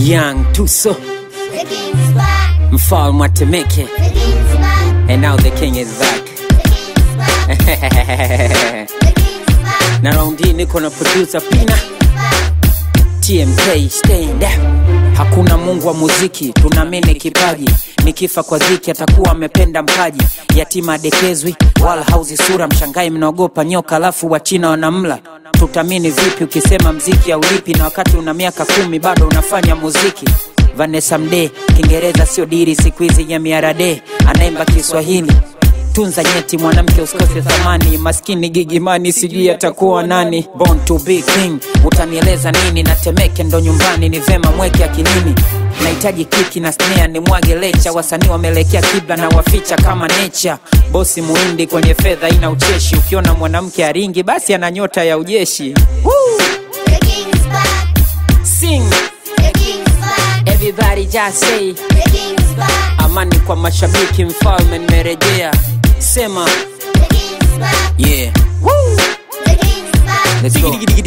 Young Tuso, The king's back. mfalme wa Temeke, The king's back. and now the king is back. The king's back. The king's back. na raundi hii niko na producer Pina TMK stand up. Hakuna Mungu wa muziki, tunaamini kipaji. Nikifa kwa dhiki atakuwa amependa mpaji. Yatima adekezwi wala hauzi sura, mshangai mnaogopa nyoka, alafu wachina wanamla. Tutamini vipi ukisema mziki haulipi, na wakati una miaka kumi bado unafanya muziki? Vanessa Mdee, Kiingereza sio diri siku hizi ya miarade, anaimba Kiswahili tunza nyeti mwanamke usikose thamani maskini gigimani sijui atakuwa nani born to be king utanieleza nini na temeke ndo nyumbani ni vema mweke akilini nahitaji kiki na snare ni mwage lecha wasanii wameelekea kibla na waficha kama necha bosi muindi kwenye fedha ina ucheshi ukiona mwanamke aringi basi ana nyota ya ujeshi Woo! The king's back. Sing, The king's back. everybody just say The king's back. amani kwa mashabiki mfalme nimerejea sema The king's back. yeah The king's back. Let's go. The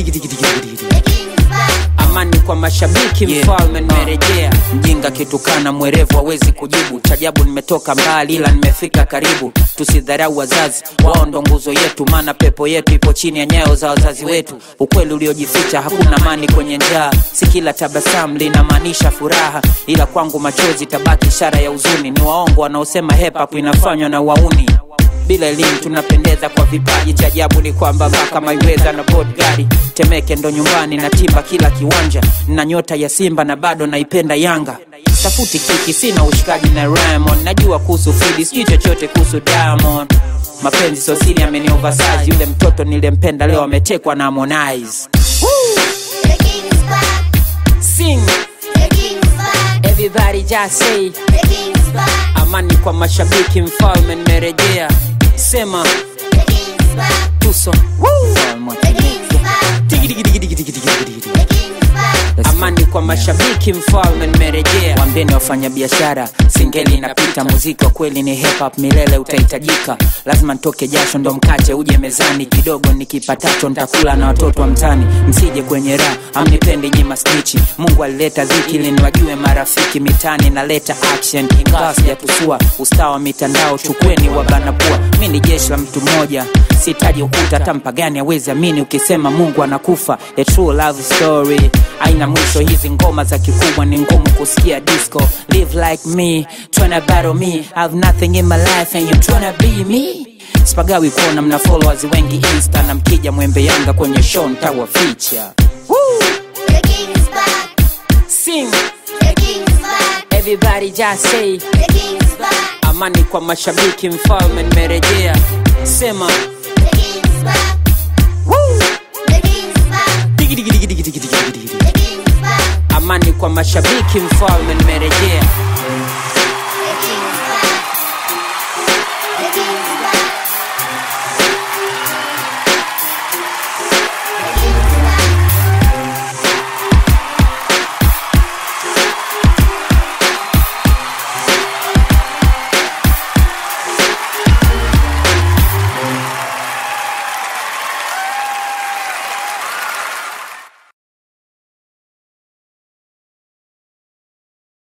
king's back. amani kwa mashabiki Yeah. mfalme nimerejea mjinga kitukana mwerevu hawezi kujibu chajabu nimetoka mbali ila nimefika karibu tusidharau wazazi wao ndo nguzo yetu maana pepo yetu ipo chini ya nyayo za wazazi wetu ukweli uliojificha hakuna amani kwenye njaa si kila tabasamu linamaanisha furaha ila kwangu machozi tabaki ishara ya huzuni ni waongo wanaosema hip hop inafanywa na wauni bila elimu tunapendeza kwa vipaji cha ajabu ni kwamba mpaka maiweza na bodgari temeke ndo nyumbani na timba kila kiwanja na nyota ya simba na bado naipenda yanga tafuti kiki sina ushikaji na ramon najua kuhusu fridi sijui chochote kuhusu diamond mapenzi sosiri ameni oversize yule mtoto nilempenda leo ametekwa na harmonize The king's back. sing The king's back. everybody just say The king's back. amani kwa mashabiki mfalme nimerejea sema The king's back. tuso Mfalme wa The king's back. Tigi, tigi, tigi, tigi, tigi, tigi, tigi. The king's back. amani kwa mashabiki mfalme nimerejea wambeni wafanya biashara singeli inapita muziki wa kweli ni hip hop milele utahitajika lazima ntoke jasho ndo mkate uje mezani kidogo nikipatacho ntakula na watoto wa mtani msije kwenye raha amnipendi nyima snichi mungu alileta dhiki ili niwajue marafiki mitani naleta action ingawa sijatusua ustaa wa mitandao chukweni wabanapua mi ni jeshi la mtu mmoja sitaji ukuta hata mpagani awezi amini ukisema mungu anakufa a true love story aina mwisho hizi ngoma za kikubwa ni ngumu kusikia disco live like me tryna battle me have nothing in my life and you tryna be me spagawi kuona mna followers wengi insta na mkija mwembe yanga kwenye show ntawaficha The king's back. sing The king's back. everybody just say The king's back. amani kwa mashabiki mfalme nimerejea sema The king's back. The king's back. digi, digi, digi, digi, digi, digi, digi. The king's back. amani kwa mashabiki mfalme nimerejea